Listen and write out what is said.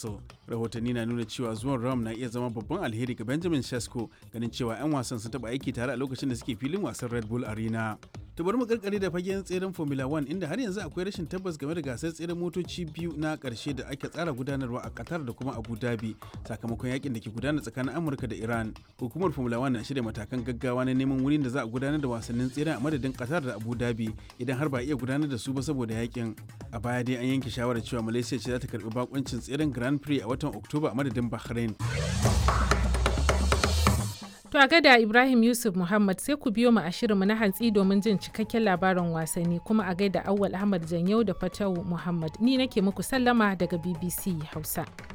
Newcastle. Rahotanni na nuna cewa zuwan Ram na iya zama babban alheri ga Benjamin Sesko ganin cewa 'yan wasan sun taɓa aiki tare a lokacin da suke filin wasan Red Bull Arena. To bari mu karkare da fagen tseren Formula 1 inda har yanzu akwai rashin tabbas game da gasar tseren motoci biyu na karshe da ake tsara gudanarwa a Qatar da kuma Abu Dhabi sakamakon yakin da ke gudana tsakanin Amurka da Iran. Hukumar Formula 1 na shirya matakan gaggawa na neman wurin da za a gudanar da wasannin tseren a madadin Qatar da Abu Dhabi idan har ba iya gudanar da su ba saboda yakin. A baya dai an yanke shawarar cewa Malaysia ce za ta karbi bakuncin tseren Grand Prix a watan Oktoba a madadin Bahrain. To a gada Ibrahim Yusuf Muhammad sai ku biyo mu a shirinmu na hantsi domin jin cikakken labarin wasanni kuma a gaida Awwal Ahmad Janyau da Fatawu Muhammad. Ni nake muku sallama daga BBC Hausa.